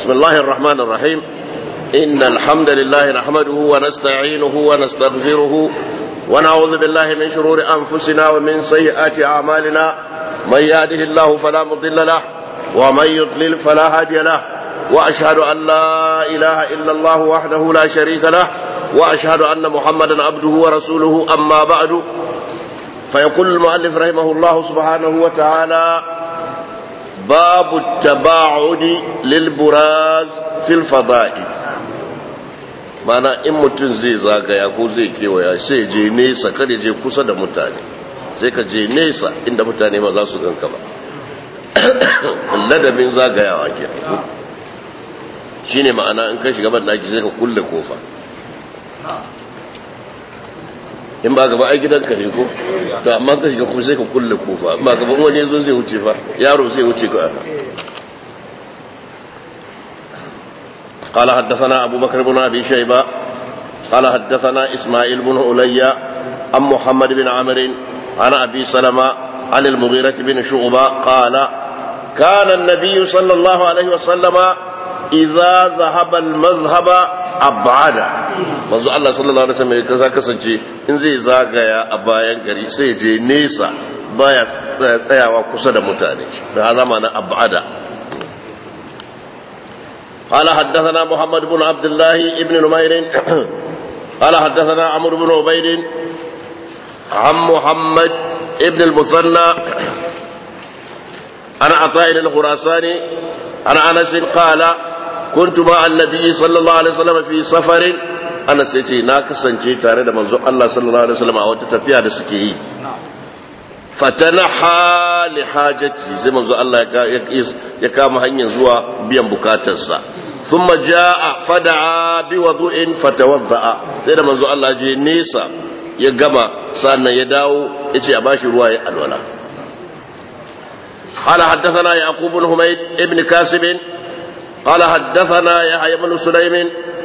بسم الله الرحمن الرحيم إن الحمد لله نحمده ونستعينه ونستغفره ونعوذ بالله من شرور أنفسنا ومن سيئات أعمالنا من يهده الله فلا مضل له ومن يضلل فلا هادي له وأشهد أن لا إله إلا الله وحده لا شريك له وأشهد أن محمدا عبده ورسوله أما بعد فيقول المؤلف رحمه الله سبحانه وتعالى باب التباعد للبراز في الفضائل mana in mutum zai zagaya ko zai kewaya sai je nesa kada je kusa da mutane sai ka je nesa inda mutane ba za su ganka ba ladabin zagayawa ke shine ma'ana in ka shiga ban daki sai ka kulle kofa in ba gaba ai gidanka ne ko to amma ka shiga kuma sai ka kulle kofa in ba gaba wani zo zai wuce fa yaro zai wuce ka قال حدثنا أبو بكر بن أبي شيبة قال حدثنا إسماعيل بن علي عن محمد بن عمرو عن أبي سلمة عن المغيرة بن شعبة قال كان النبي صلى الله عليه وسلم إذا ذهب المذهب أبعد manzo Allah sallallahu alaihi wasallam kaza kasance in zai zagaya a bayan gari sai je nesa baya tsayawa kusa da mutane da hazama na abada قال حدثنا محمد بن عبد الله بن نمير قال حدثنا عمرو بن عبيد عن محمد بن المثنى عن عطاء الخراساني عن انس قال كنت مع النبي صلى الله عليه وسلم في سفر Anas ya ce na kasance tare da manzo Allah sallallahu alaihi wasallam a wata tafiya da suke yi fatanaha li hajati sai manzo Allah ya kama hanyar zuwa biyan bukatarsa thumma jaa fada'a bi wudu'in fatawadda'a sai da manzo Allah je nesa ya gama sannan ya dawo yace a bashi ruwa ya alwala قال حدثنا يعقوب بن حميد ابن كاسب قال حدثنا يحيى بن سليم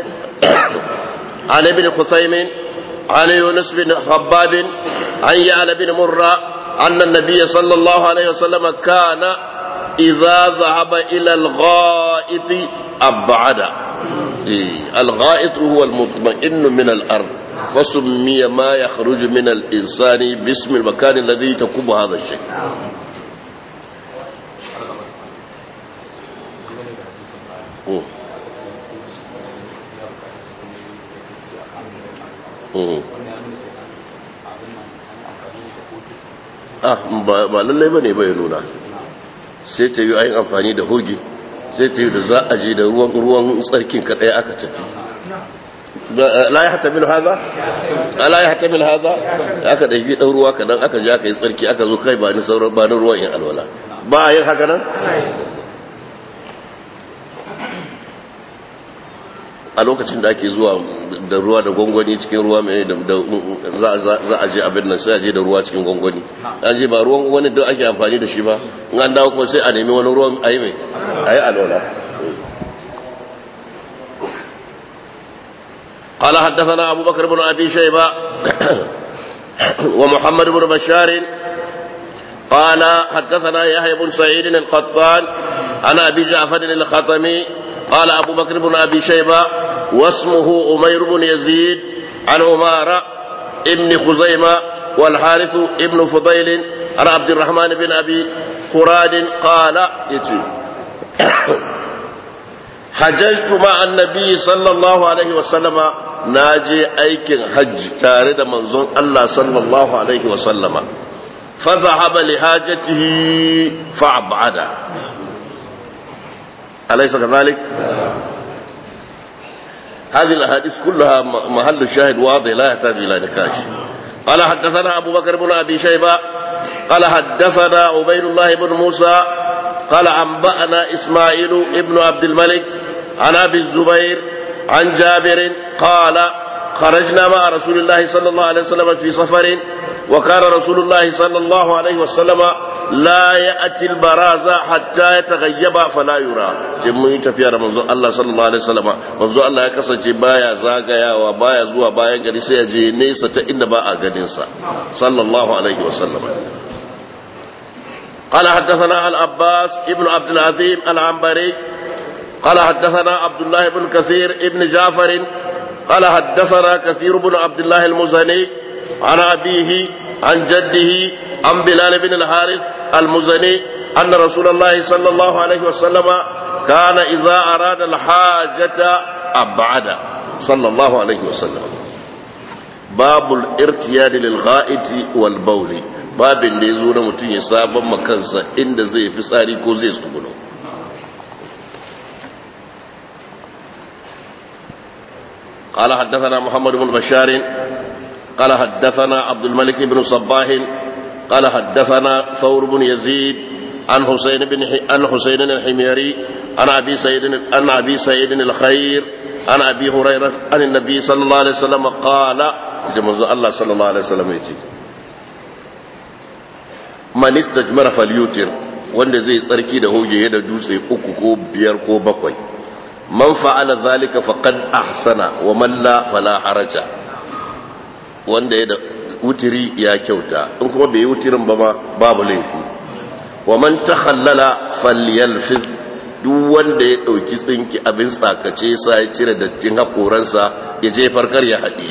عن ابن خثيم عن يونس بن خباب عن يعلى بن مرة أن النبي صلى الله عليه وسلم كان إذا ذهب إلى الغائط أبعد الغائط هو المطمئن من الأرض فسمي ما يخرج من الإنسان باسم المكان الذي تكب هذا الشيء ba lallai ba ne bai nuna sai ta yi ayin amfani da hoge sai ta yi da za a je da ruwan tsarkin kaɗai aka tafi la ya hata mil haza? la ya hata mil haza? aka ɗaifi ɗan ruwa kaɗan aka je aka yi tsarki aka zo kai ba ni sauran ba ni ruwan yin alwala ba a yin haka nan? a lokacin da ake zuwa da ruwa da gwangwani cikin ruwa mai da za a je abin nan sai a je da ruwa cikin gwangwani an je ba ruwan wani da ake amfani da shi ba in an dawo kuma sai a nemi wani ruwan a yi mai a yi alwala قال حدثنا أبو بكر بن أبي شيبة ومحمد بن بشار قال حدثنا يحيى بن سعيد القطان عن أبي جعفر الخطمي قال أبو بكر بن أبي شيبة واسمه أمير بن يزيد عن عمارة ابن خزيمة والحارث ابن فضيل عن عبد الرحمن بن أبي فراد قال يتي حججت مع النبي صلى الله عليه وسلم ناجي أيكن حج تارد منظر الله صلى الله عليه وسلم فذهب لحاجته فأبعد أليس كذلك هذه الأحاديث كلها محل الشاهد واضح لا يحتاج إلى نقاش قال حدثنا أبو بكر بن أبي شيبة قال حدثنا عبيد الله بن موسى قال أنبأنا إسماعيل ابن عبد الملك عن أبي الزبير عن جابر قال خرجنا مع رسول الله صلى الله عليه وسلم في سفر وكان رسول الله صلى الله عليه وسلم لا يأتي البراز حتى يتغيب فلا يرى mun tafiya da manzon Allah sallallahu alaihi wasallam manzon Allah ya kasance baya zagayawa baya zuwa bayan gari sai ya je nesa ta inda ba a ganin sa sallallahu alaihi wasallam قال حدثنا العباس ابن عبد العظيم العنبري قال حدثنا عبد الله بن كثير ابن جعفر قال حدثنا كثير بن عبد الله المزني عن أبيه عن جده عن بلال بن الحارث المزني أن رسول الله صلى الله عليه وسلم كان إذا أراد الحاجة أبعد صلى الله عليه وسلم باب الارتياد للغائط والبول باب da ya zo na mutum ya sabon makansa inda zai fi tsari ko zai tsugulo قال حدثنا محمد بن بشار قال حدثنا عبد الملك بن صباح قال حدثنا ثور بن يزيد عن حسين بن عن حسين الحميري عن ابي سعيد عن ابي سعيد الخير عن ابي هريره عن النبي صلى الله عليه وسلم قال جمع الله صلى الله عليه وسلم يجي من استجمر فليوتر wanda zai tsarki da hoje da dutse uku ko biyar ko bakwai man fa'ala zalika faqad ahsana wa man la fala haraja wanda ya da wutiri ya kyauta in kuma bai yi wutirin ba ma babu laifi wa man takhallala falyalfiz duk wanda ya dauki tsinki abin tsakace sa ya cire dattin hakoransa ya je farkar ya haɗi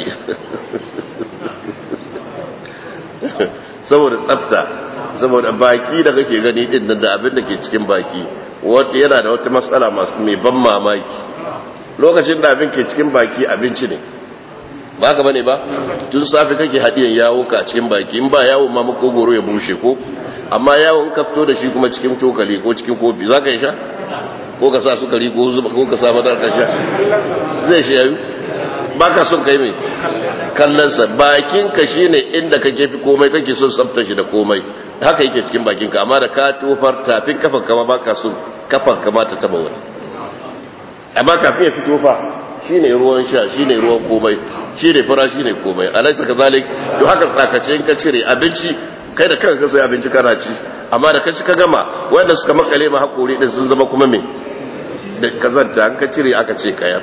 saboda tsafta saboda baki da kake gani din da abin da ke cikin baki wanda yana da wata matsala masu mai ban mamaki lokacin da abin ke cikin baki abinci ne ba ka bane ba tun safi kake haɗiyan yawo ka cikin baki in ba yawo ma makogoro ya bushe ko amma yawo in ka fito da shi kuma cikin cokali ko cikin kofi za ka yi sha ko ka sa sukari ko zuba ko ka sa madar ka sha zai shi yayu ba ka son kai mai kallonsa bakinka shi ne inda kake fi komai kake son tsafta shi da komai haka yake cikin bakinka amma da ka tofar tafin kafan kama ba ka son kafan kama ta taba wani amma kafin ya fito fa shi ne ruwan sha shi ne ruwan komai shi ne fara shi ne komai alaisa ka zalik to haka tsakace in ka cire abinci kai da kanka sai abinci kana ci amma da ka ci ka gama wanda suka makale ma hakuri din sun zama kuma me da kazanta an ka cire aka ce kayar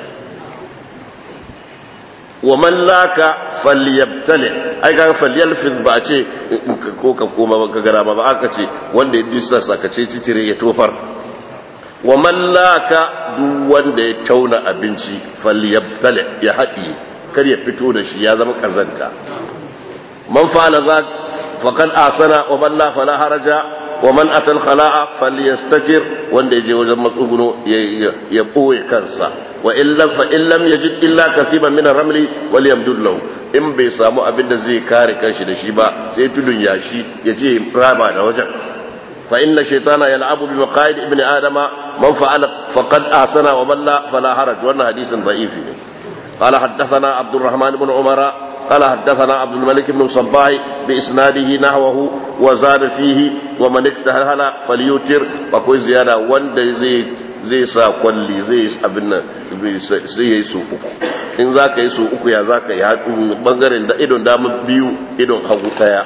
wa man laka falyabtali ai ga falyalfiz ba ce ko ka koma ba ka gara ba aka ce wanda ya disa sakace cicire ya tofar wa man laka duk wanda ya tauna abinci falyabtali ya haɗi kar ya fito da shi ya zama kazanta man fa'ala za faqad asana wa man la fala haraja wa man atal khala'a falyastatir wanda yaje wajen matsuguno ya boye kansa wa illam fa illam yajid illa katiban min ar-ramli walyamdud lahu in bai samu abin da zai kare kanshi da shi ba sai tudun yashi yaje raba da wajen fa inna shaytana yal'abu bi maqaid ibn adama man fa'ala faqad ahsana wa man la fala haraj wannan hadisin da'ifi ne قال حدثنا عبد الرحمن بن عمر قال حدثنا عبد الملك بن صباح بإسناده نحوه وزاد فيه ومن اكتهل فليوتر وكوي زيادة وند زي zai sa kwalli zai abin nan sai ya yi su uku in za ka yi su uku ya za ka yi bangaren da idon damar biyu idon hagu daya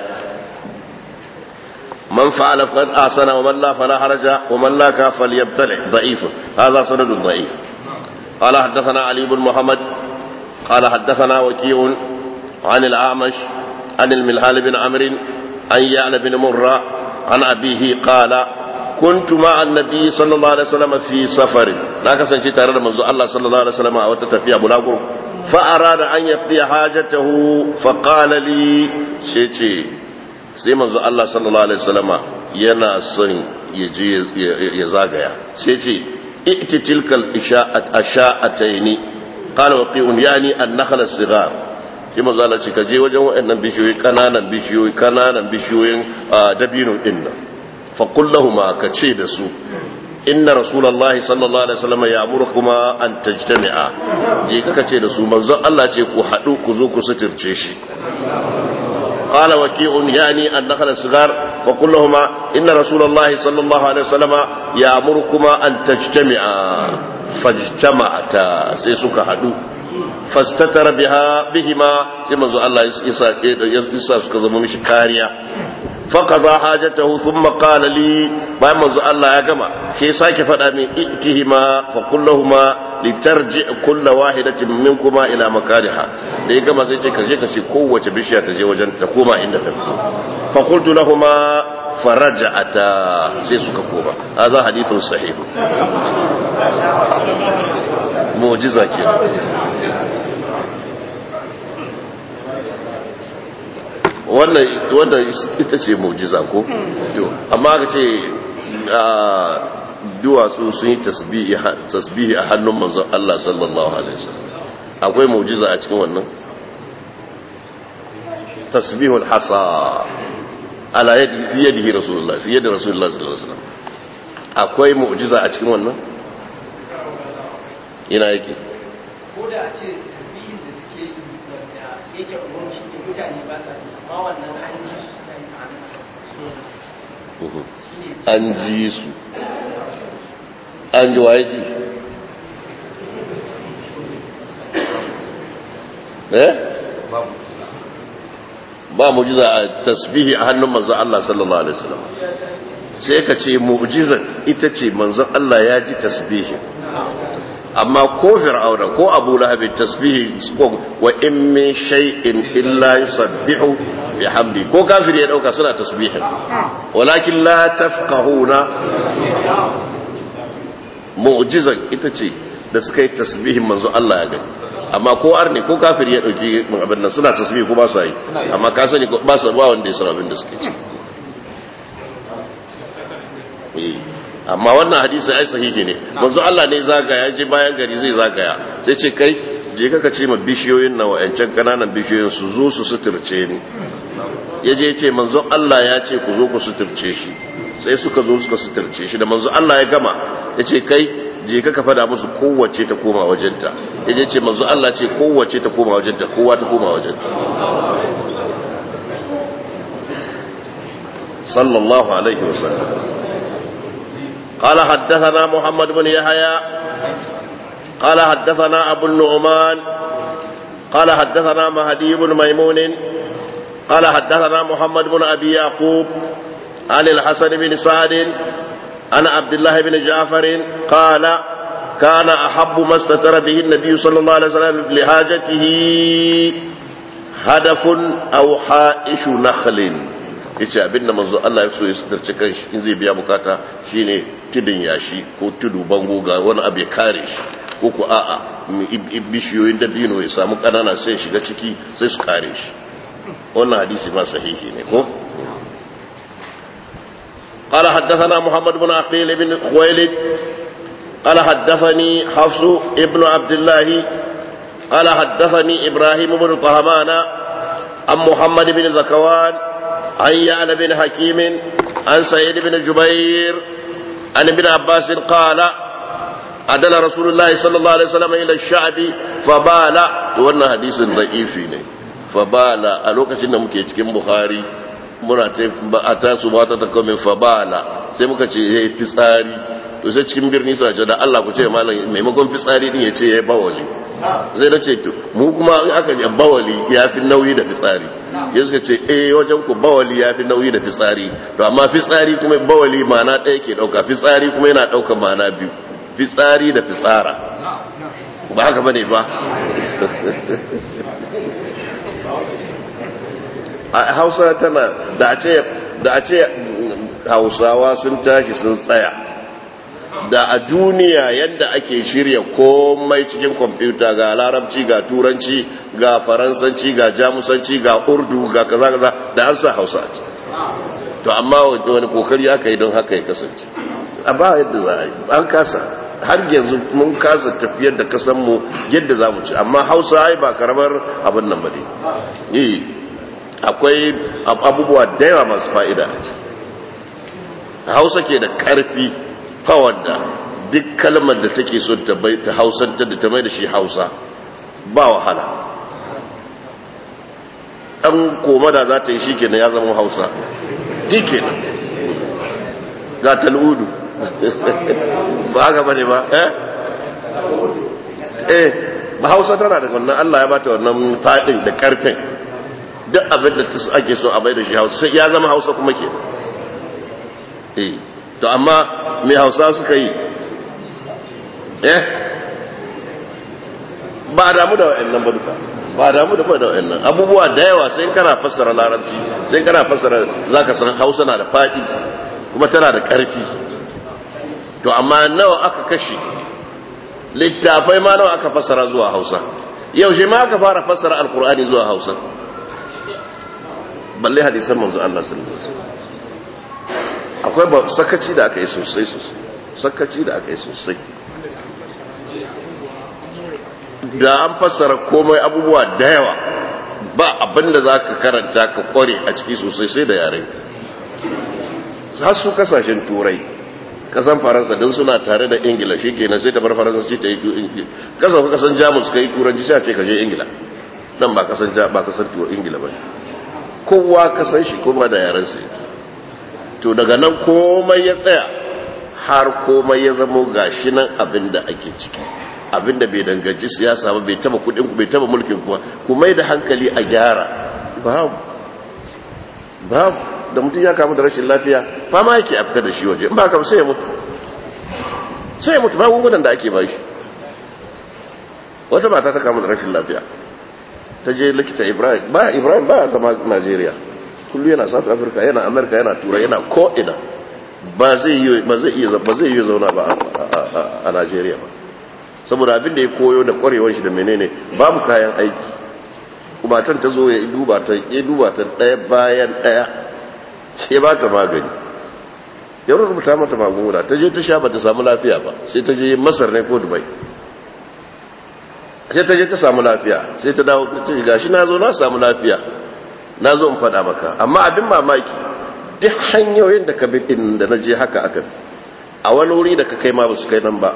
man fa'ala faqad asana wa man la fala haraja wa man la ka falyabtali da'if hadha sanadun da'if qala haddathana ali ibn muhammad qala haddathana waki'un عن الأعمش عن الملهال بن عمرو عن يعلى بن مرة عن أبيه قال كنت مع النبي صلى الله عليه وسلم في سفر لا كسنشي تare منذ الله صلى الله عليه وسلم أو تتفيا بلاغر فأراد أن يقضي حاجته فقال لي شيء sai manzo Allah sallallahu alaihi wasallama yana son ya je ya zagaya sai ce iti tilkal isha'at asha'ataini qala waqi'un yani an-nakhla as-sighar shi manzo Allah ce ka je wajen waɗannan bishiyoyi kananan bishiyoyi kananan bishiyoyin dabino din nan fa qul lahum ka ce da su inna rasulullahi sallallahu alaihi wasallam ya'murukuma an tajtami'a je ka ce da su manzo Allah ce ku hadu ku zo ku suturce shi قال وكيع يعني النخل الصغار فقل لهما إن رسول الله صلى الله عليه وسلم يأمركما أن تجتمعا فاجتمعتا سيسوك حدو fastatara biha bihima sai manzo Allah ya isa suka zama mishi kariya faqada hajatahu thumma qala li bayan manzo Allah ya gama sai sake faɗa min ittihima fa kullahuma litarji kullu wahidatin minkuma ila makariha da ya gama sai ce kaje ka ce kowace bishiya ta je wajen ta koma inda ta fa qultu lahumu faraja'ata sai suka koma hadha hadithun sahih mu'jiza ke wannan wannan ita ce mu'jiza ko amma aka ce duwatsu sun yi tasbihi a hannun manzon Allah sallallahu alaihi wasallam akwai mu'jiza a cikin wannan tasbihul hasa ala yadi fi yadihi rasulullah fi yadi rasulullah sallallahu alaihi wasallam akwai mu'jiza a cikin wannan ina yake ko da a ce tasbihin da suke yi wanda yake umarci ne mutane ba sa amma wannan an ji an ji su an ji waye ji eh ba mu'jiza a tasbihi a hannun manzon Allah sallallahu alaihi wasallam sai ka ce mu'jizar ita ce manzon Allah ya ji tasbihi amma ko fir'auna ko abu lahab tasbihi wa in min shay'in illa yusabbihu bihamdi ko kafiri ya dauka suna tasbihin walakin la tafqahuna mu'jizan ita ce da suka yi tasbihin manzo Allah ya gani amma ko arne ko kafiri ya dauki abin nan suna tasbihi ko ba su yi amma ka sani ba su ba wanda ya san abin da suke ci amma wannan hadisi ai sahihi ne manzo Allah ne zagaya je bayan gari zai zagaya sai ce kai je ka ce ma bishiyoyin na wa'ancan kananan bishiyoyin su zo su suturce ni ya je ce manzo Allah ya ce ku zo ku suturce shi sai suka zo suka suturce shi da manzo Allah ya gama ya ce kai je ka fada musu kowace ta koma wajenta ya je ce manzo Allah ce kowace ta koma wajenta kowa ta koma wajenta sallallahu alaihi wasallam قال حدثنا محمد بن يحيى قال حدثنا أبو النعمان قال حدثنا مهدي بن ميمون قال حدثنا محمد بن أبي يعقوب عن الحسن بن سعد عن عبد الله بن جعفر قال كان أحب ما استتر به النبي صلى الله عليه وسلم لحاجته هدف أو حائش نخل yace abinda manzo Allah ya so ya sitarci kanshi in zai biya bukata shine tudun yashi ko tudu bango ga wani abu ya kare shi ko ku a'a bishiyoyin dabino ya samu kanana sai shiga ciki sai su kare shi wannan hadisi ma sahihi ne ko قال حدثنا محمد بن عقيل بن خويلد قال حدثني حفص ابن عبد الله قال حدثني إبراهيم بن طهمان عن محمد بن ذكوان عن يعلى بن حكيم عن سعيد بن جبير عن ابن عباس قال عدل رسول الله صلى الله عليه وسلم إلى الشعب فبال وانا حديث ضعيف فبال ألوكة نمكي cikin Bukhari muna a tasu ba ta tako min fabala sai muka ce ya yi fitsari to sai cikin birni suna ce da Allah ku ce malam maimakon fitsari din ya ce ya yi bawali zai na ce to mu kuma in aka yi bawali ya fi nauyi da fitsari ya suka ce eh wajen ku bawali ya fi nauyi da fitsari to amma fitsari kuma bawali mana ɗaya ke ɗauka fitsari kuma yana ɗauka mana biyu fitsari da fitsara ba haka bane ba a hausa tana da a ce da a ce hausawa sun tashi sun tsaya da a duniya yadda ake shirya komai cikin kwamfuta ga larabci ga turanci ga faransanci ga jamusanci ga urdu ga kaza kaza da an sa hausa ce to amma wani kokari aka yi don haka ya kasance a ba yadda za a yi an kasa har yanzu mun kasa tafiyar da kasanmu yadda za mu ci amma hausa ai ba karamar abin nan ba ne akwai abubuwa da yawa masu fa'ida a ciki hausa ke da karfi kawar da duk kalmar da take so ta bai ta hausanta da ta mai da shi hausa ba wahala ɗan koma da za ta yi shi kenan ya zama hausa ɗi kenan ga tal'udu ba haka bane ba eh eh ba hausa tana da wannan allah ya bata wannan faɗin da ƙarfin duk abin da ake so a bai da shi hausa sai ya zama hausa kuma ke eh to amma mai hausa suka yi eh ba a damu da wa'annan ba duka ba damu da da wayannan abubuwa da yawa sai kana fassara larabci sai kana fassara zaka san Hausa na da fadi kuma tana da karfi to amma nawa aka kashe littafai ma nawa aka fassara zuwa Hausa yaushe ma aka fara fassara alkur'ani zuwa Hausa balle hadisan manzo Allah sallallahu alaihi wasallam akwai ba sakaci da aka yi sosai sosai sakaci da aka yi sosai da an fassara komai abubuwa da yawa ba abinda za ka karanta ka kware a ciki sosai sai da yaren har su kasashen turai kasan faransa don suna tare da ingila shi ke sai ta bar faransa ce ta yi kasan ka kasan jamus ka yi turanci sai a ce ka je ingila nan ba kasan ba kasan ingila ba kowa kasan shi kuma da yaren sai to daga nan komai ya tsaya har komai ya zamo gashi nan abin da ake ciki abin da bai danganci siyasa ba bai taba kudin ku bai taba mulkin kuma ku mai da hankali a gyara babu babu da mutum ya kamu da rashin lafiya fama yake a fitar da shi waje in ba ka sai ya mutu sai ya mutu magungunan da ake ba shi wata mata ta kamu da rashin lafiya ta je likita ibrahim ba ibrahim ba zama najeriya kullu yana south africa yana america yana turai yana ko'ina ba zai yi zauna ba a najeriya ba saboda abin da ya koyo da kwarewar shi da menene babu kayan aiki kuma tan ta zo ya duba ta ya duba ta daya bayan daya sai ba ta magani ya rubuta mata magunguna ta je ta sha ba ta samu lafiya ba sai ta je masar ne ko dubai sai ta je ta samu lafiya sai ta dawo ta ce gashi na zo na samu lafiya na zo in faɗa maka amma abin mamaki duk hanyoyin da ka bi din da na je haka aka a wani wuri da ka kai ma ba su kai nan ba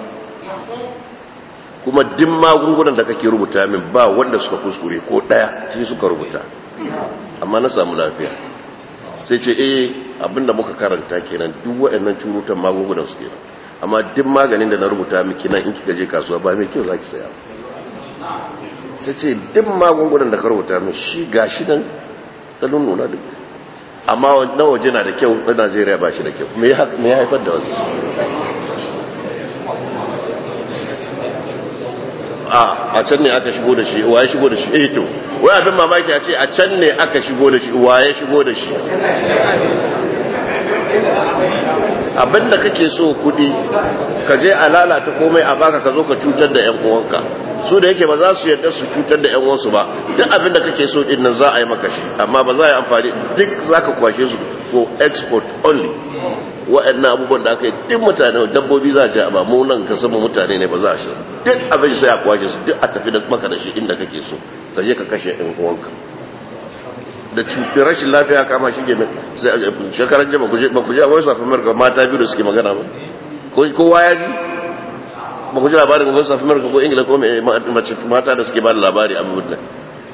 kuma duk magungunan da kake rubuta min ba wanda suka kuskure ko ɗaya shi suka rubuta amma na samu lafiya sai ce eh abinda muka karanta kenan duk waɗannan curutan magungunan su kenan amma duk maganin da na rubuta miki nan in kika je kasuwa ba mai kyau zaki saya ta ce duk magungunan da ka rubuta min shi gashi nan ta nuna duk amma na waje na da kyau na najeriya ba shi da kyau me ya haifar da wasu a can ne aka shigo da shi waye shigo da shi eh to wai abin mamaki a ce a can ne aka shigo da shi waye shigo da shi abin da kake so kudi ka je a lalata komai a baka ka zo ka cutar da yan uwanka su da yake ba za su yarda su cutar da yan uwansu ba duk abin da kake so din nan za a yi maka shi amma ba za a yi amfani duk za ka kwashe su for export only wa'annan abubuwan da aka yi duk mutane dabbobi za a ce ba mu nan ka sama mutane ne ba za a shi duk abin sai a kwashe su duk a tafi da maka da shi inda kake so ka je ka kashe yan uwanka da cutar rashin lafiya kama shi ke shekaran jama ba ku ji a voice of america mata biyu da suke magana ba kowa ya ji ba ku ji labarin voice of america ko ingila ko mata da suke ba da labari abubuwan da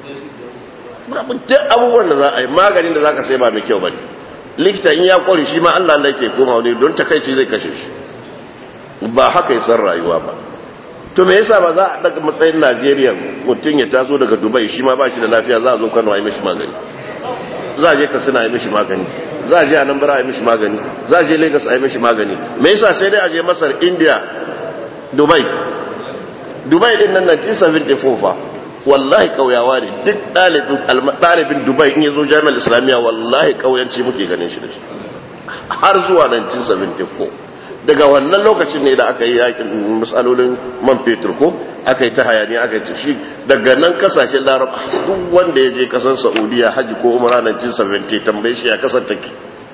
duk abubuwan da za a yi maganin da za ka sai ba mai kyau ba ne likita in ya kwari shi ma allah allah ke koma wani don takaici zai kashe shi ba haka yi san rayuwa ba to me yasa ba za a daga matsayin najeriya mutum ya taso daga dubai shi ma ba shi da lafiya za a zo kano a yi mishi magani za a je katsina a yi mishi magani za a je anambra a yi mishi magani za a je lagos a yi mishi magani me yasa sai dai a je masar india dubai dubai din nan 1974 fa wallahi kauyawa ne duk ɗalibin dubai in ya zo jami'ar islamiyya wallahi kauyanci muke ganin shi da shi har zuwa 1974 daga wannan lokacin ne da aka yi yakin matsalolin man fetur ko aka yi ta hayani aka yi shi daga nan kasashen larab duk wanda ya je kasar saudiya hajji ko umara 1970 tambaye shi ya kasar take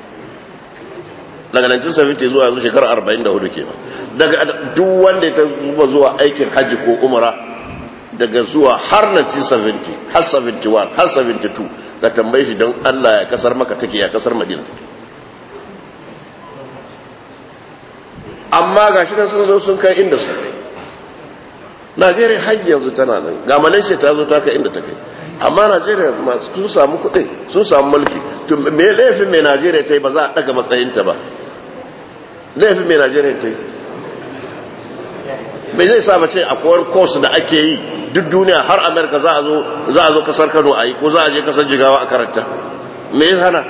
daga 1970 zuwa yanzu shekarar 44 kenan daga duk wanda ya zuba zuwa aikin hajji ko umara daga zuwa har 1970 har 71 har 72 ka tambaye shi don allah ya kasar maka take ya kasar madina take amma ga shi sun zo sun kai inda su kai najeriya har yanzu tana nan ga malaysia ta zo ta kai inda ta kai amma najeriya sun samu kuɗi sun samu mulki to me laifin mai najeriya ta yi ba za a ɗaga matsayinta ba laifin mai najeriya ta yi bai zai sa mace a kowar course da ake yi duk duniya har amerika za a zo za a zo kasar kano a yi ko za a je kasar jigawa a karanta me ya hana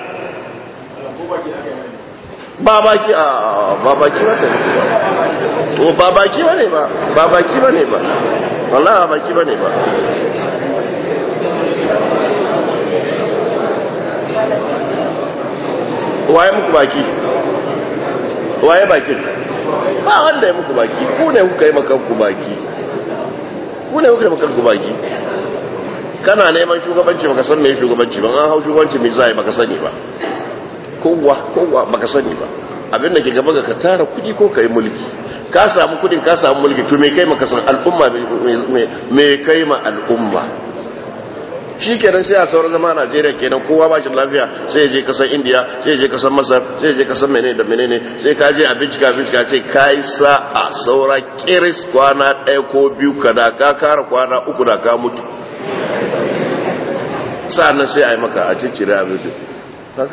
ba baki a ba baki ba ne o ba baki ba ne ba ba baki ba ne ba wallahi ba baki ba ne ba waye muku baki waye bakin ba wanda ya muku baki ku ne kuka yi makanku baki ku ne kuka yi makanku baki kana neman shugabanci baka san me shugabanci ba an hau shugabanci me zai baka sani ba kowa kowa baka sani ba abin da ke gaba ga ka tara kudi ko kai mulki ka samu kudin ka samu mulki to me kai maka san al'umma me kai ma al'umma shi kenan sai a sauran zama a Najeriya kenan kowa ba shi lafiya sai ya je kasar India sai ya je kasar Masar sai ya je kasar menene da menene sai ka je a bincika bincika ce kai sa a saura kiris kwana ɗaya ko biyu ka da ka kara kwana uku da ka mutu sa'annan sai a yi maka a ciccire abin da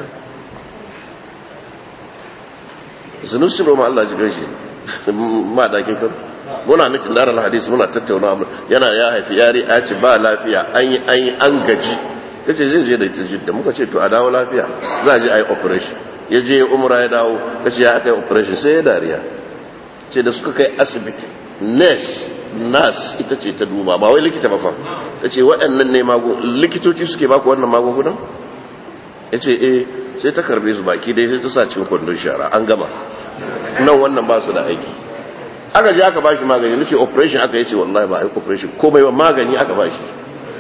zunusi roma Allah ji gaishe ma dakin kan muna mitin darar hadisi muna tattauna yana ya haifi yari a ce ba lafiya an yi an yi an gaji kace zai je da ita jidda muka ce to a dawo lafiya za a je a yi operation ya je umra ya dawo kace ya aka yi operation sai ya dariya ce da suka kai asibiti nurse nas ita ce ta duba ba wai likita ba fa ta ce waɗannan ne magun likitoci suke baku wannan magungunan ya ce eh sai ta karbe su baki dai sai ta sa cikin kwandon shara an gama nan wannan ba su da aiki aka je aka ba shi magani nace operation aka yace wallahi ba operation komai ba magani aka ba shi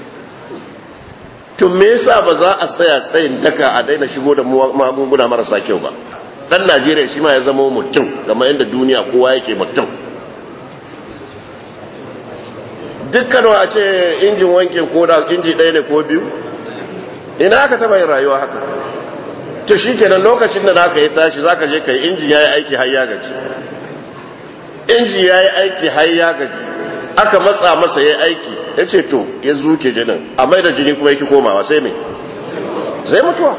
to me yasa ba za a tsaya tsayin daka a daina shigo da magunguna marasa kyau ba dan Najeriya shi ma ya zama mutum kamar yadda duniya kowa yake mutum dukkan a ce injin wankin koda inji ɗaya ne ko biyu ina aka taba yin rayuwa haka to shi kenan lokacin da naka yi tashi za ka je ka yi injin ya yi aiki har ya gaji inji ya yi aiki har ya gaji aka matsa masa ya aiki ya ce to ya zuke jinin a mai da jini kuma yake komawa sai mai sai mutuwa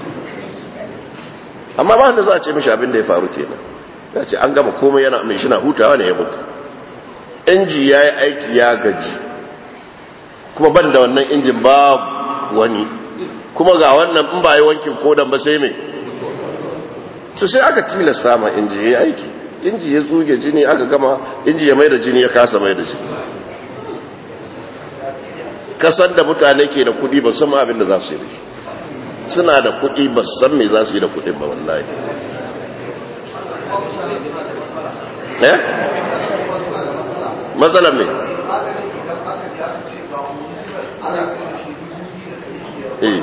amma ba wanda za a ce mishi abin da ya faru kenan ya ce an gama komai yana mai shina hutawa ne ya mutu inji ya yi aiki ya gaji kuma ban da wannan injin babu wani kuma ga wannan in ba yi wankin kodan ba sai mai su sai aka tilasta ma inji ya aiki inji ya tsuge jini aka gama inji ya mai da jini ya kasa mai da jini kasan da mutane ke da kudi ba san abin da za su yi da shi suna da kudi ba san me za su yi da kudin ba wallahi eh matsalar me eh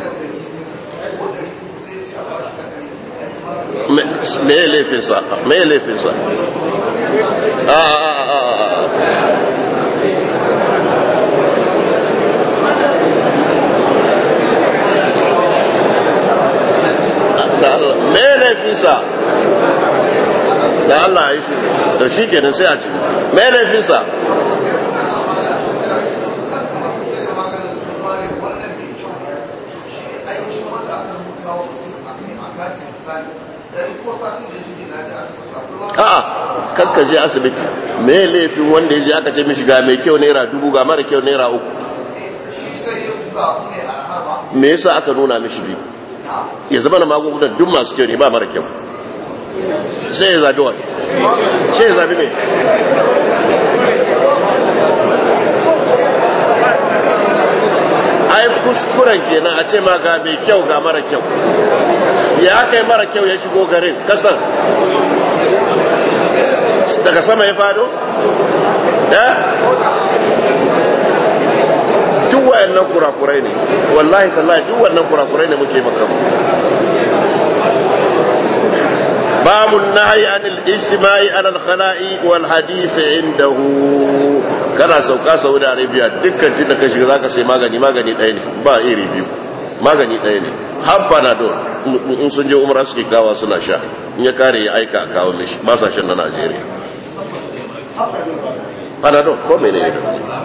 me laifinsa me laifinsa a a a me laifinsa da Allah ya shi da shi kenan sai a ci me laifinsa a'a kakka je asibiti me laifin wanda ya je aka ce mishi ga mai kyau naira dubu ga mara kyau naira uku me yasa aka nuna mishi biyu ya zama na magungunan duk masu kyau ne ba mara kyau sai ya zabi wani sai ya zabi mai ai kuskuren kenan a ce ma ga mai kyau ga mara kyau ya kai mara kyau ya shigo garin kasan daga sama ya fado? eh duk wayannan kurakurai ne wallahi tallahi duk wannan kurakurai ne muke maka babu nahyi anil ijtima'i ala al-khala'i wal hadith indahu kana sauka Saudi Arabia dukkan tunda ka shiga zaka sai magani magani ɗaya ne ba iri biyu magani ɗaya ne har panadol in sun je umra suke kawa suna sha in ya kare ya aika a kawo mishi ba sa shan na Najeriya panadol ko mene ne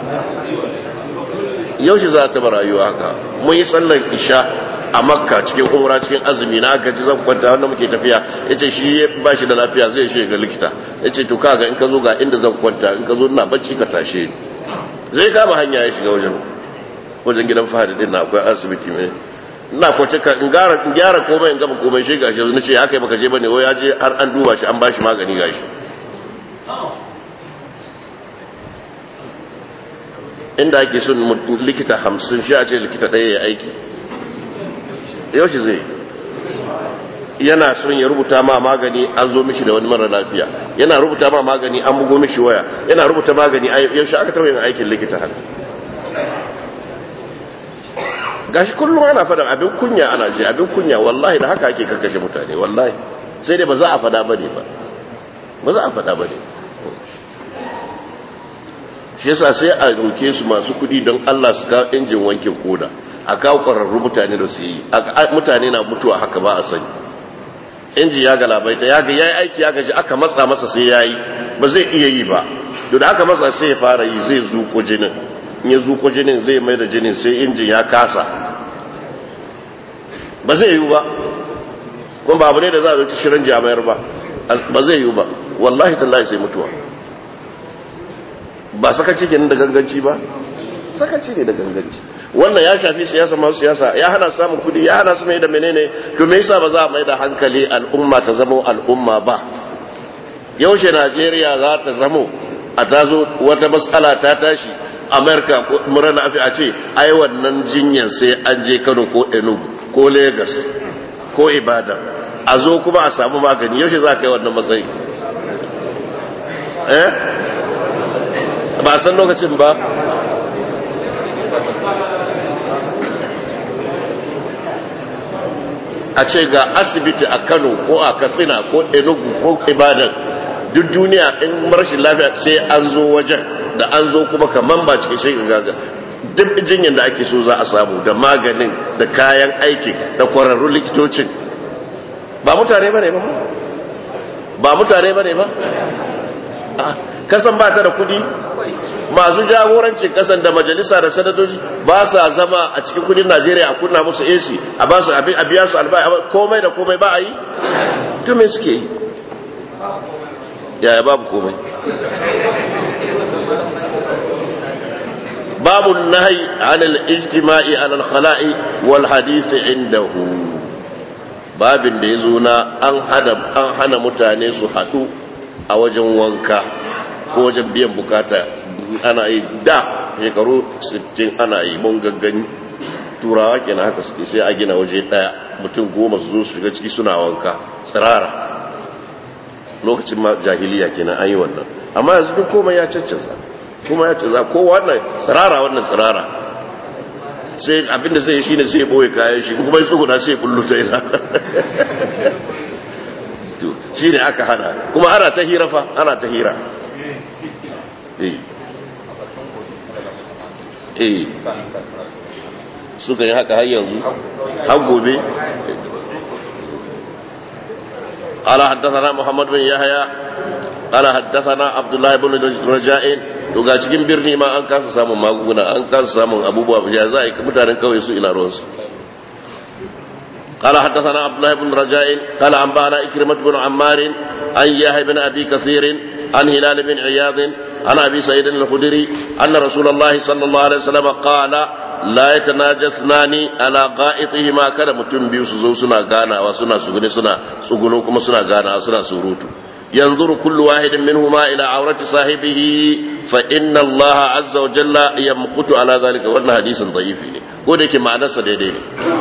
yaushe za ta rayuwa haka mun yi sallar isha a makka cikin umra cikin azumi na gaji zan kwanta wanda muke tafiya ya ce shi ba shi da lafiya zai shi ga likita ya ce to kaga in ka zo ga inda zan kwanta in ka zo ina bacci ka tashe ni zai kama hanya ya shiga wajen wajen gidan fahadi din na akwai asibiti mai ina kwace ka in gara in gyara komai in gama komai shi gashi na ce ya kai baka je bane wai ya je har an duba shi an bashi magani gashi inda ake son likita hamsin shi a ce likita ɗaya ya aiki yau shi zai yana son ya rubuta ma magani an zo mishi da wani mara lafiya yana rubuta ma magani an bugo mishi waya yana rubuta magani yaushe aka taɓa yin aikin likita haka gashi kullum ana faɗin abin kunya ana je abin kunya wallahi da haka ake kakkashe mutane wallahi sai dai ba za a faɗa bane ba ba za a faɗa bane shi yasa sai a roke su masu kuɗi don Allah su kawo injin wankin koda a kawo ƙwararru mutane da su yi mutane na mutuwa haka ba a sani inji ya galabaita ya ga yayi aiki ya gaji aka matsa masa sai yayi ba zai iya yi ba to da aka matsa sai ya fara yi zai zuko jinin in ya zuko jinin zai mai da jinin sai injin ya kasa ba zai yi ba kuma ba abu ne da za a zo shirin jami'ar ba ba zai yi ba wallahi tallahi sai mutuwa ba sakaci kenan da ganganci ba sakaci ne da ganganci wannan ya shafi siyasa masu siyasa ya hana samun kudi ya hana su mai da menene to me yasa ba za a mai da hankali al'umma ta zama al'umma ba yaushe najeriya za ta zamo a tazo wata matsala ta tashi amerika mura lafi a ce ai wannan jinyar sai an je kano ko enugu ko lagos ko ibadan a zo kuma a samu magani yaushe za ka yi wannan matsayi eh ba san lokacin ba a ce ga asibiti a kano ko a katsina ko enugu ko ibadan duk duniya in rashin lafiya sai an zo wajen da an zo kuma kaman ba cikin shi gaga duk jinyar da ake so za a samu da maganin da kayan aikin da kwararrun likitocin ba mutane ba ne ba ba mutane ba ne ba kasan ba ta da kudi masu jagorancin kasan da majalisa da sanatoci ba sa zama a cikin kudin najeriya a kunna musu ac a ba su abin a biya su albai komai da komai ba a yi to me suke yi yaya babu komai babu nahi anil ijtima'i alal khala'i wal hadith indahu babin da yazo na an hana an hana mutane su hadu a wajen wanka ko wajen biyan bukata ana yi da shekaru 60 ana yi mun gaggani turawa kenan haka suke sai a gina waje daya mutum goma su zo su shiga ciki suna wanka tsirara lokacin ma jahiliya kenan an yi wannan amma yanzu duk komai ya caccaza kuma ya canza ko wannan tsirara wannan tsirara sai abinda zai yi shine sai boye kayan shi kuma ya tsuguna sai kullu ta ina to shine aka hana kuma ana ta hira fa ana ta hira eh eh suka yi haka har yanzu har gobe قال حدثنا محمد بن يحيى قال حدثنا عبد الله بن رجاء to ga cikin birni ma an kasa samun magunguna an kasa samun abubuwa ya za a yi mutanen kawai su ila ruwansu قال حدثنا عبد الله بن رجاء قال أنبأنا إكرمة بن عمار عن يحيى بن أبي كثير عن هلال بن عياض عن أبي سعيد الخدري أن رسول الله صلى الله عليه وسلم قال لا يتناجى اثنان على غائطهما كذا متم بيو سزو سنا غانا وسنا سغني سنا سغنو كما سنا غانا سنا سروتو ينظر كل واحد منهما إلى عورة صاحبه فإن الله عز وجل يمقت على ذلك وأن حديث ضعيف ودك معنى سديدين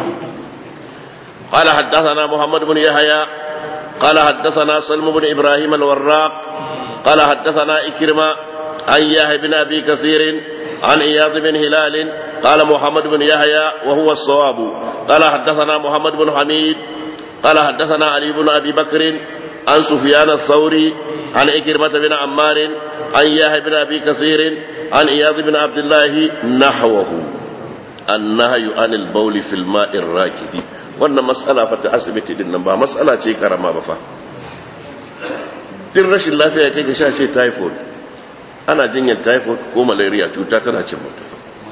قال حدثنا محمد بن يحيى قال حدثنا سلم بن إبراهيم الوراق قال حدثنا إكرمة عن يحيى بن أبي كثير عن إياض بن هلال قال محمد بن يحيى وهو الصواب قال حدثنا محمد بن حميد قال حدثنا علي بن أبي بكر عن سفيان الثوري عن إكرمة بن عمار عن يحيى بن أبي كثير عن إياض بن عبد الله نحوه النهي عن البول في الماء الراكد wannan matsala fa ta asibiti din nan ba matsala ce karama ba fa din rashin lafiya kai ga shashe typhoid ana jinyar typhoid ko malaria cuta tana cin mutum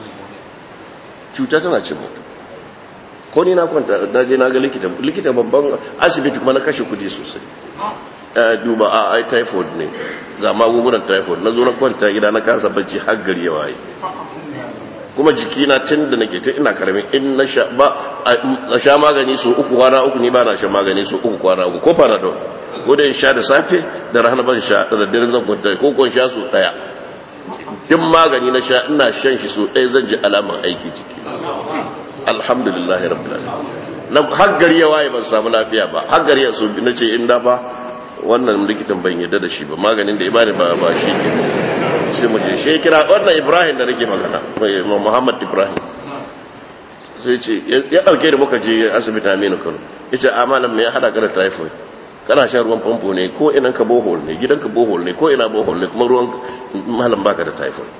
cuta tana cin mutum ko ni na kwanta na je na ga likita likita babban asibiti kuma na kashe kudi sosai duba a ai typhoid ne ga magungunan typhoid na zo na kwanta gida na kasa bacci har gari ya waye kuma jikina tun da nake ta ina karamin in na sha ba na sha magani so uku kwana uku ni ba na sha magani so uku kwana uku ko panadol ko da in sha da safe da rana ban sha da daddare zan kwanta ko kon sha so daya duk magani na sha ina shan shi so daya zan ji alaman aiki jiki alhamdulillah rabbil alamin har gari ya waye ban samu lafiya ba har gari ya so na ce inda ba wannan likitan ban yadda da shi ba maganin da ibani ba ba shi ke sai mu je shi kira wannan ibrahim da nake magana muhammad ibrahim sai ce ya dauke da muka je asibiti aminu kano ya ce amalan me ya hada ka da typhoid kana shan ruwan famfo ne ko inan ka bohol ne gidan ka bohol ne ko ina bohol ne kuma ruwan malam baka da typhoid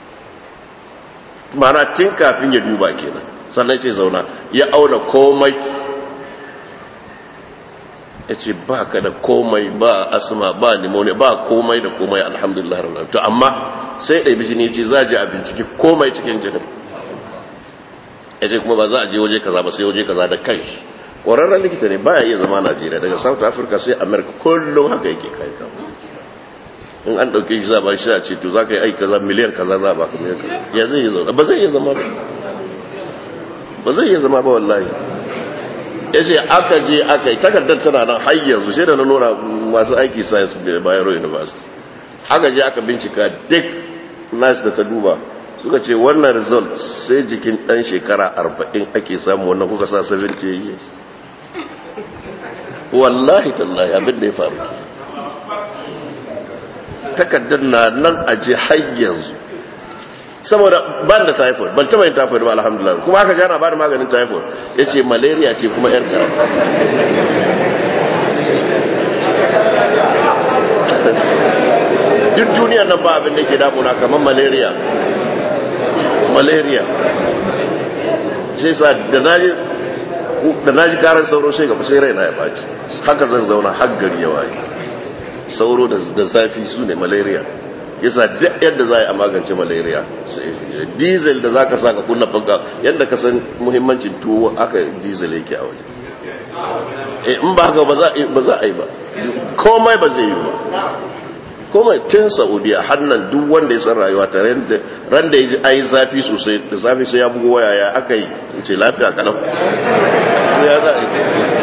mana tun kafin ya duba kenan sannan ce zauna ya auna komai ya ce ba ka da komai ba asma ba pneumonia ba komai da komai alhamdulillah ranar to amma sai ɗai bijini ce za a je a binciki komai cikin jinin ya ce kuma ba za a je waje kaza ba sai waje kaza da kai ƙwararren likita ne baya iya zama najeriya daga south africa sai america kullum haka yake kai kawo in an ɗauke shi za ba shi a ce to za ka yi aiki kaza miliyan kaza za ba ka miliyan kaza ya zai iya zama ba zai iya zama ba ba zai iya zama ba wallahi ya ce aka je aka yi takardar tana nan har yanzu sai da na nuna masu aiki science bayero university aka je aka bincika duk nashi da ta duba suka ce wannan result sai jikin dan shekara 40 ake samu wannan kuka sa 70 years wallahi tallahi abin da ya faru takardar na nan a je har yanzu saboda ban da typhoid ban taba yin typhoid ba alhamdulillah kuma aka jana ba da maganin typhoid ya ce malaria ce kuma yar kara duk duniyar nan ba abin da ke damuna kamar malaria malaria sai sa da na ji karar sauro sai gaba sai raina ya baci haka zan zauna har gari ya waye sauro da zafi su ne malaria yasa duk yadda za a yi a magance malaria diesel da za ka sa ka kunna fanka yadda ka san muhimmancin tuwo aka diesel yake a waje in ba haka ba za a yi ba komai ba zai yi ba komai tun saudiya hannan duk wanda ya san rayuwa ta ran da ya ji a yi zafi sosai da zafi sai ya bugu waya ya aka yi ce lafiya kalam ya za a yi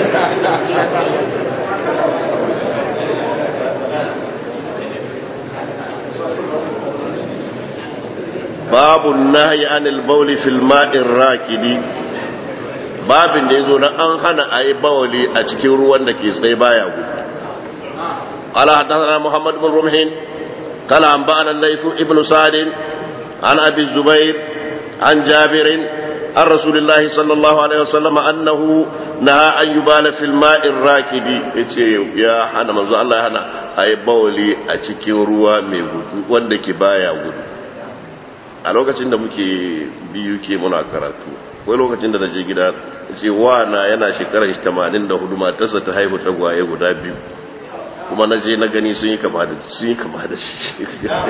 babu nahi anil bauli fil ma'in rakidi babin da yazo na an hana ayi bawli a cikin ruwan da ke tsaye baya gudu qala hadathana muhammad bin rumhin qala anba'ana laythu ibnu sa'd an abi zubair an jabir an rasulullah sallallahu alaihi wasallam annahu naha an yubala fil ma'in rakidi yace ya hana manzo Allah ya hana ayi bawli a cikin ruwa mai gudu wanda ke baya gudu a lokacin da muke biyu ke muna karatu wai lokacin da na je gida ce na yana shekarar 84 matarsa ta haihu tagwaye guda biyu kuma na je na gani sun yi kama da sun yi kama da shi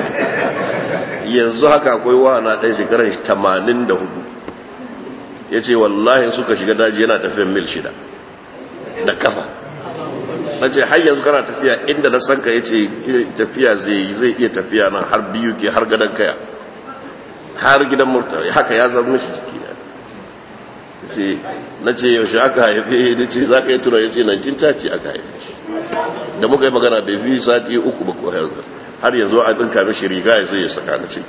yanzu haka akwai wana ɗan shekarar 84 ya ce wallahi suka shiga daji yana tafiyan mil shida da kafa na ce har yanzu kana tafiya inda na sanka ya ce tafiya zai iya tafiya nan har biyu ke har gadon kaya har gidan murtala haka ya zama mishi jiki na ce yaushe aka haife da ce za ka yi tura ya ce 1930 aka haife shi da muka yi magana bai fi sati uku ba ko yanzu har yanzu a ɗinka mishi riga ya zai ya saka na ce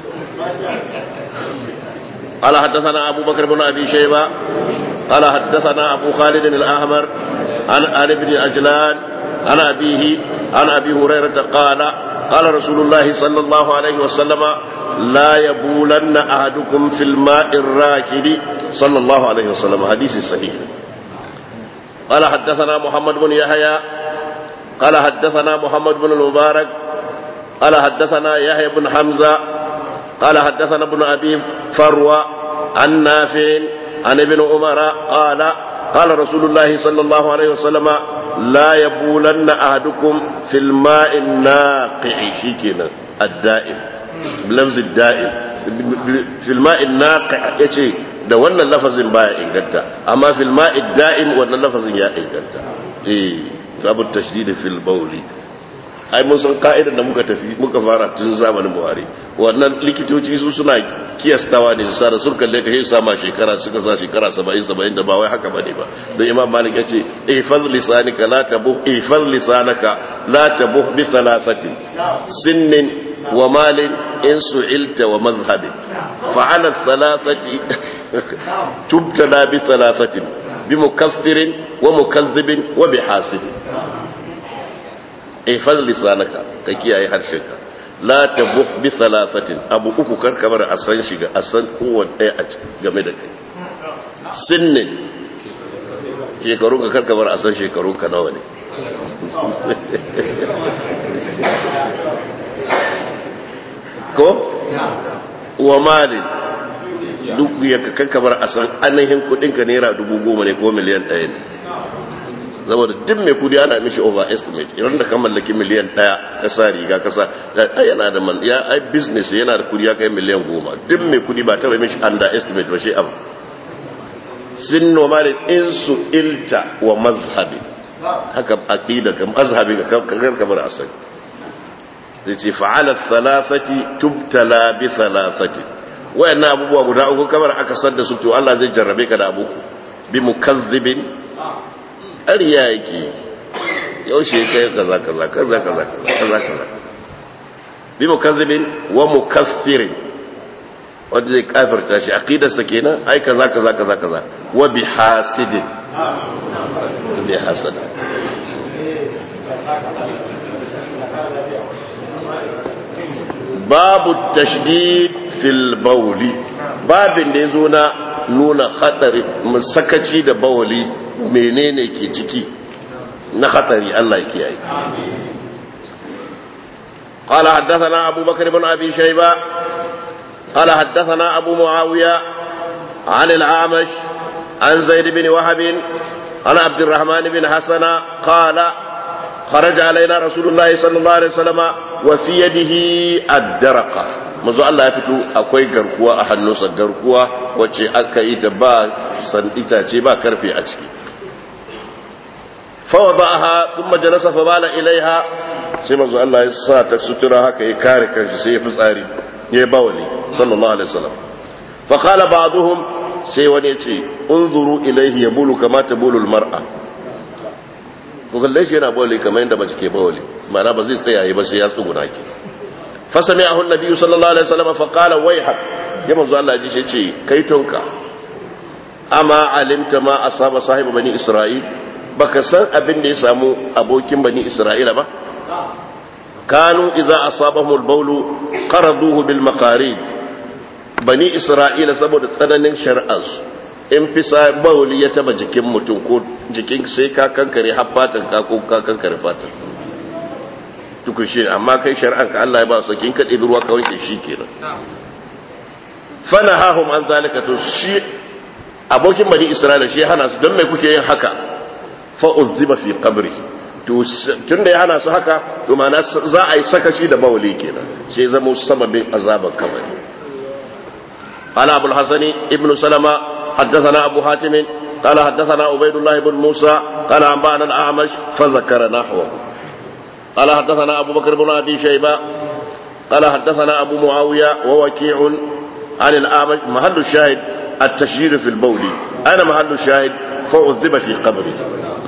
قال حدثنا أبو بكر بن أبي شيبة قال حدثنا أبو خالد الأحمر عن آل بن أجلان عن أبيه عن أبي هريرة قال قال رسول الله صلى الله عليه وسلم لا يبولن أحدكم في الماء الراكد صلى الله عليه وسلم حديث صحيح قال حدثنا محمد بن يحيى قال حدثنا محمد بن المبارك قال حدثنا يحيى بن حمزة قال حدثنا ابن أبي فروة عن نافع عن ابن عمر قال قال رسول الله صلى الله عليه وسلم لا يبولن أحدكم في الماء الناقع شيكنا الدائم بلفظ الدائم في الماء الناقع يتي da wannan lafazin baya inganta amma fil ma'i da'im wannan lafazin ya inganta eh babu tashdid fil bawli ai mun san ka'idar da muka tafi muka fara tun zamanin Buhari wannan likitoci su suna kiyastawa ne sa da sun kalle ka sai sama shekara suka sa shekara 70 70 da ba wai haka bane ba don Imam Malik yace ihfaz lisanika la tabuh ihfaz lisanaka la tabuh bi thalathatin sinnin wa malin in su'ilta wa madhhabin fa ala thalathati tubtala bi thalathatin بمكفر ومكذب وبحاسد احفظ لسانك كي اي حرشك لا تبخ بثلاثة أبو أكو كركبر أسان شيغا أسان هو ɗaya a game da kai sinnin shekarun ka karkabar a san shekarun ka nawa ne ko wa malin duk ya ka karkabar a san ainihin kudinka naira dubu goma ne ko miliyan ɗaya ne saboda duk mai kudi ana mishi overestimate idan da kan mallaki miliyan ɗaya ka sa riga ka sa ai yana da man ya ai business yana da kudi ya kai miliyan goma duk mai kudi ba ta bai mishi underestimate ba shi abu sin nomalin insu ilta wa mazhabi haka aqida ka mazhabi ka kakar kamar asali zai ce fa'ala thalathati tubtala bi thalathati wayannan abubuwa guda uku kamar aka san da su to Allah zai jarrabe ka da abuku bi mukazzibin ƙarya yake yaushe kai kaza kaza kaza kaza kaza kaza bi mukazzibin wa mukassirin wanda zai kafirta shi aqidarsa kenan ai kaza kaza kaza kaza wa bi hasidin bi hasada babu tashdid fil bawli babin da yazo na nuna khatari musakaci da bawli menene ke ciki na khatari Allah ya kiyaye قال حدثنا أبو بكر بن أبي شيبة قال حدثنا أبو معاوية عن العامش عن زيد بن وهب عن عبد الرحمن بن حسن قال خرج علينا رسول الله صلى الله عليه وسلم وفي يده الدرقة manzo Allah ya fito akwai garkuwa a hannunsa garkuwa wacce aka yi ta ba san itace ba karfe a ciki fa wada'aha thumma jalasa fa bala ilaiha sai manzo Allah ya sa ta sutura haka ya kare kanshi sai ya fitsari ya bawali sallallahu alaihi wasallam fa qala ba'dhum sai wani yace unzuru ilayhi yabulu kama tabulu almar'a ko kalle shi yana bawali kamar yadda mace ke bawali ma'ana ba zai tsaya ba sai ya tsuguna ki fa sami'ahu an-nabi sallallahu alaihi wasallam fa qala wayhak ya manzo Allah ji shi yace kai tonka amma alimta ma asaba sahibi bani isra'il baka san abin da ya samu abokin bani isra'ila ba كانوا إذا أصابهم البول قرضوه بالمقاريب بني إسرائيل سبب tsananin شرعز in fi sa bauli ya taba jikin mutum ko jikin sai ka kankare har fatan ka ko ka kankare fatan tukun shi amma kai shari'an ka Allah ya ba su kin ka ɗebi ruwa ka wanke shi kenan fana hahum an zalika to shi abokin bani isra'ila shi hana su don me kuke yin haka fa uzziba fi qabri tun da ya hana su haka to mana za a yi sakaci da bawali kenan sai zama sababin azaban kabari قال أبو الحسن ابن سلمة حدثنا أبو حاتم قال حدثنا عبيد الله بن موسى قال أنبأنا الأعمش فذكر نحوه قال حدثنا أبو بكر بن أبي شيبة قال حدثنا أبو معاوية ووكيع عن الأعمش محل الشاهد التشهير في البول أنا محل الشاهد فأذب في قبره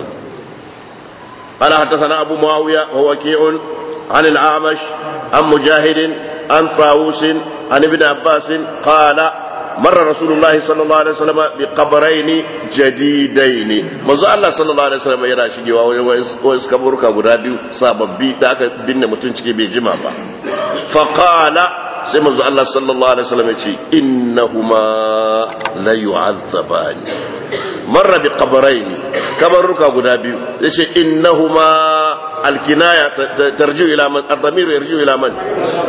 قال حدثنا أبو معاوية ووكيع عن الأعمش عن مجاهد عن طاووس عن ابن عباس قال مر رسول الله صلى الله عليه وسلم بقبرين جديدين manzo Allah sallallahu alaihi wasallam yana shigewa wasu kaburuka guda biyu sababbi da aka binne mutum ciki bai jima ba fa qala sai manzo Allah sallallahu alaihi wasallam yace innahuma la yu'azzabani marra bi qabrayn kabaruka guda biyu yace innahuma alkinaya tarji'u ila man ad-damir yarji'u ila man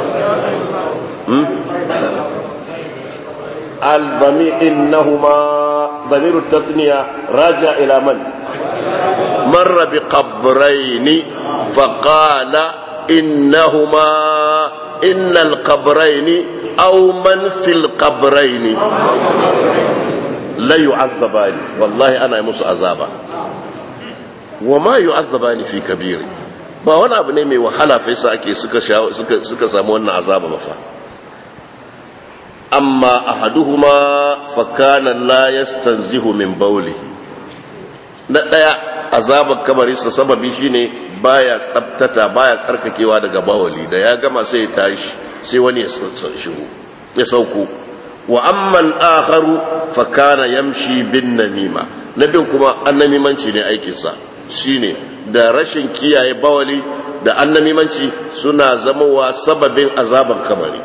الضمير إنهما ضمير التثنية راجع إلى من مر بقبرين فقال إنهما إن القبرين أو من في القبرين لا يعذبان والله أنا يمس عذابا وما يعذبان في كبير ba wani abu ne mai wahala fa yasa ake suka suka samu wannan azaba ba fa amma ahaduhuma fa kana la yastanzihu min bawli na daya azabar kabarinsa sababi shine baya tsabtata baya tsarkakewa daga bawali da ya gama sai ya tashi sai wani ya shigo ya sauko wa amma al-akharu fa kana yamshi bin namima na bin kuma annamimanci ne aikinsa shine da rashin kiyaye bawali da annamimanci suna zamowa sababin azaban kamari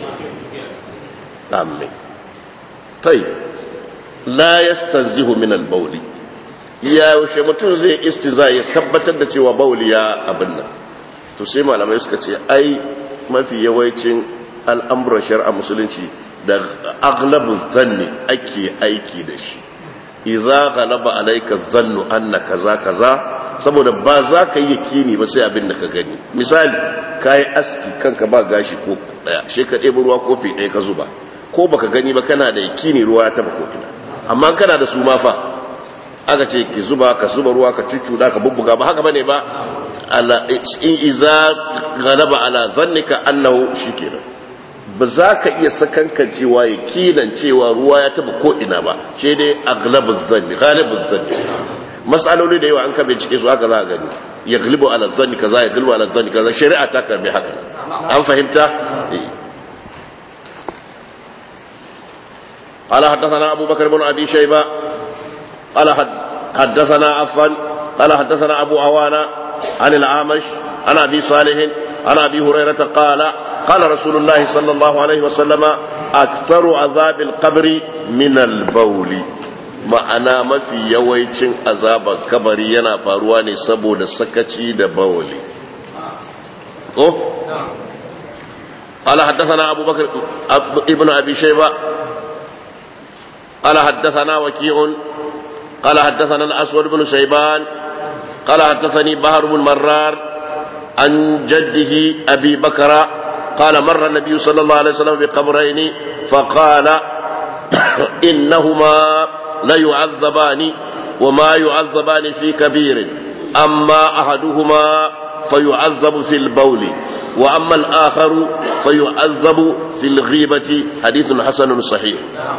amin tai la yastanzihu min al-bawli ya yaushe mutum zai istiza ya tabbatar da cewa bawli ya abin nan to sai malamai suka ce ai mafi yawancin al'amuran shari'a musulunci da aglabin zanni ake aiki da shi idza ghalaba alayka dhannu anna kaza kaza saboda ba za ka yi yakini ba sai abin da ka gani misali kai aski kanka ba gashi ko daya she ka ɗebi ruwa kofi ɗaya ka zuba ko baka gani ba kana da yakini ruwa ya taba ko ina amma kana da su ma fa aka ce ki zuba ka zuba ruwa ka cuccuda ka bubbuga ba haka bane ba ala in iza ghalaba ala dhannika annahu shikenan ba za ka iya sakankan cewa ya kilan cewa ruwa ya taba ko'ina ba shi dai aglabin zanni galibin zanni matsaloli da yawa an ka bincike su haka za a gani ya galibu ala zanni kaza ya galibu ala zanni kaza shari'a ta karbi haka an fahimta قال حدثنا أبو بكر بن أبي شيبة قال حدثنا عفان قال حدثنا أبو عوانا عن العامش عن أبي صالح عن أبي هريرة قال قال رسول الله صلى الله عليه وسلم أكثر عذاب القبر من البول ma'ana mafi yawancin azabar kabari yana faruwa ne saboda sakaci da bawali ko قال حدثنا أبو بكر ابن أبي شيبة قال حدثنا وكيع قال حدثنا الأسود بن شيبان قال حدثني بهر بن مرار عن جده أبي بكر قال مر النبي صلى الله عليه وسلم بقبرين فقال إنهما ليعذبان وما يعذبان في كبير أما أحدهما فيعذب في البول وأما الآخر فيعذب في الغيبة حديث حسن صحيح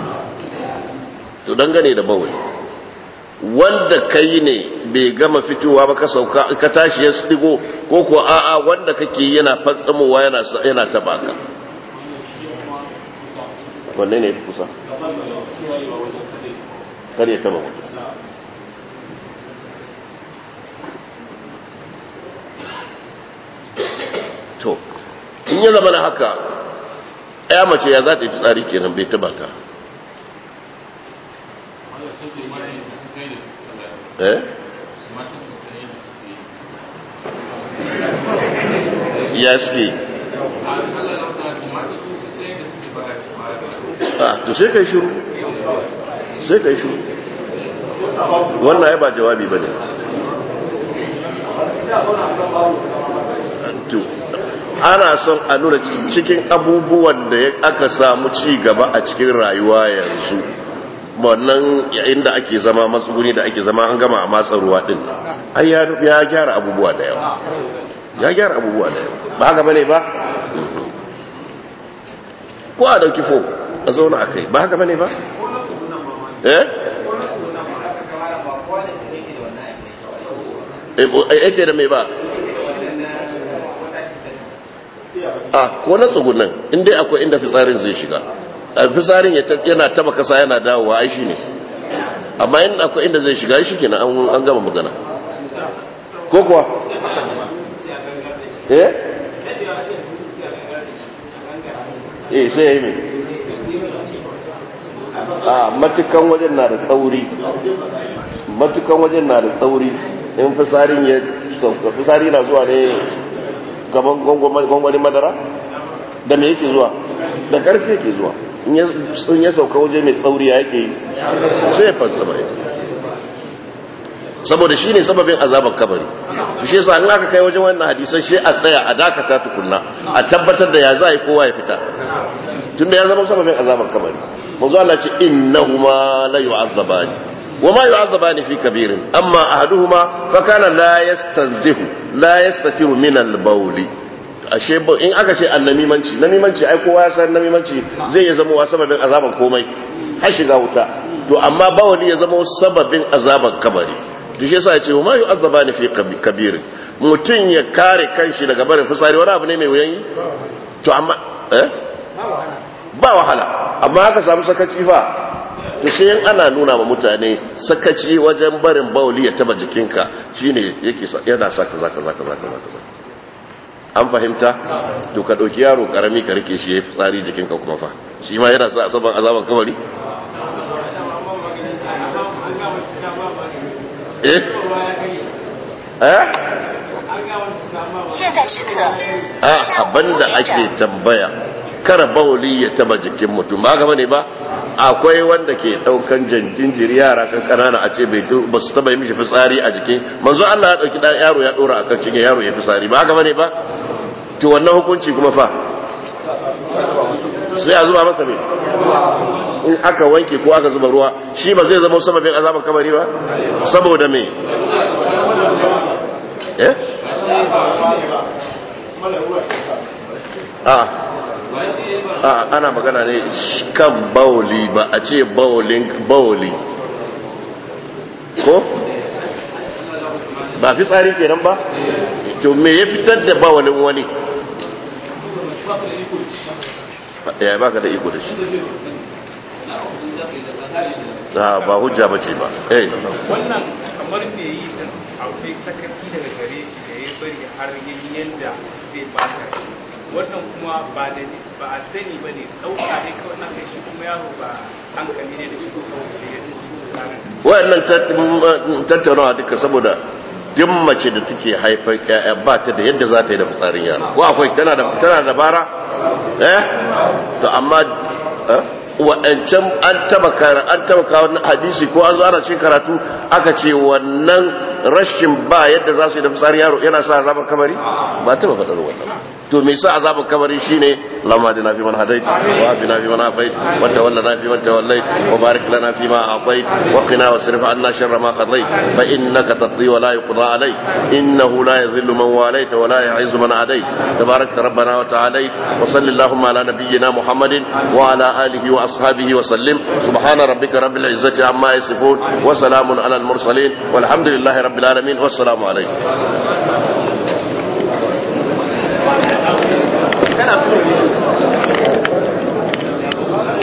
تدنغني ده بول wanda kai ne bai gama fitowa ba ka sauka ka tashi ya stigo ko ko a'a wanda kake yana fatsamowa yana yana taba ka wanne ne kusa kar ya taba mutum to in ya zama na haka ya mace ya za ta yi fitsari kenan bai taba ta eh ya suke a to sai kai shiru sai kai shiru wannan ya ba jawabi ba ne ana son a nuna cikin abubuwan da aka samu ci gaba a cikin rayuwa yanzu wannan inda ake zama matsuguni da ake zama an gama a matsa ruwa din ai ya gyara abubuwa da yawa ya gyara abubuwa da yawa ba haka bane ba ko a dauki fo a zauna a kai ba haka bane ba eh yake da mai ba a ko na tsugunan inda akwai inda fitsarin zai shiga fitsarin yana taba kasa yana dawowa ai shi ne amma yin akwai inda zai shiga shi kenan an gama magana ko kuwa eh eh sai ya yi mai a matukan wajen na da tsauri matukan wajen na da tsauri in fisarin ya sauka fisari na zuwa ne gaban gwangwani madara da me yake zuwa da karfe yake zuwa in ya sauka waje mai tsauri ya yake yi sai ya fasa mai saboda shi ne sababin azabar kabari shi yasa in aka kai wajen wannan hadisan shi a tsaya a dakata tukunna a tabbatar da ya za a yi kowa ya fita tunda ya zama sababin azabar kabari manzo Allah ce innahuma la yu'azzabani wama yu'azzabani fi kabirin amma ahaduhuma fa kana la yastanzihu la yastatiru min al-bawli ashe in aka ce annamimanci namimanci ai kowa ya san namimanci zai ya zama wa sababin azaban komai har shiga wuta to amma bawali ya zama sababin azaban kabari to shi yasa ya ce wama yu'azzabani fi kabirin mutun ya kare kanshi daga barin fitsari wani abu ne mai wuyan yi to amma eh ba wahala amma aka samu sakaci fa to sai in ana nuna ma mutane sakaci wajen barin bauli ya taba jikinka shine yake yana sa kaza kaza kaza kaza kaza an fahimta to ka dauki yaro karami ka rike shi ya fitsari jikinka kuma fa shi ma yana sa asaban azaban kamari eh eh 现在时刻， a abinda ake tambaya kara bauli ya taba jikin mutum ba gaba ne ba akwai wanda ke daukan jinjiri yara kan kanana a ce bai ba su taba yi mishi fitsari a jikin manzo Allah ya dauki dan yaro ya dora akan cikin yaro ya fitsari ba gaba ne ba to wannan hukunci kuma fa sai a zuba masa ne in aka wanke ko aka zuba ruwa shi ba zai zama sababin azaban kabari ba saboda me eh a a ana magana ne kan bauli ba a ce baulin bauli ko ba fi tsari kenan ba to me ya fitar da bawalin wani ya ba ka da iko da shi ba hujja ba ce ba eh wannan kamar me yi din akwai sakaci daga gare shi da ya bari har yayi yanda zai bata shi wannan kuma ba da ba a sani bane dauka ne kawai na kai shi kuma yaro ba hankali ne da shi ko kawai da ya tsarin wayannan tattaunawa duka saboda duk mace da take haifar ƴaƴa ba ta da yadda za ta yi da fitsarin yaro ko akwai tana da tana da bara eh to amma eh wa'ancan an taba an taba kawo hadisi ko an zo ana cikin karatu aka ce wannan rashin ba yadda za su yi da fitsarin yaro yana sa azaban kamari ba taba faɗar wannan to me yasa azaban kabari shine lamma dina fi man hadait wa bina fi man afait wa tawallana fi man tawallait wa barik lana fi ma atait wa qina wasrif anna sharra ma qadait fa innaka taqdi wa la yuqda alayk innahu la yadhillu man walayt wa la yu'izzu man adait tabarak rabbana wa ta'ala wa sallallahu ala nabiyyina muhammadin wa ala alihi wa ashabihi wa sallim subhana rabbika rabbil izzati amma yasifun wa salamun ala al mursalin walhamdulillahi rabbil alamin wassalamu alaykum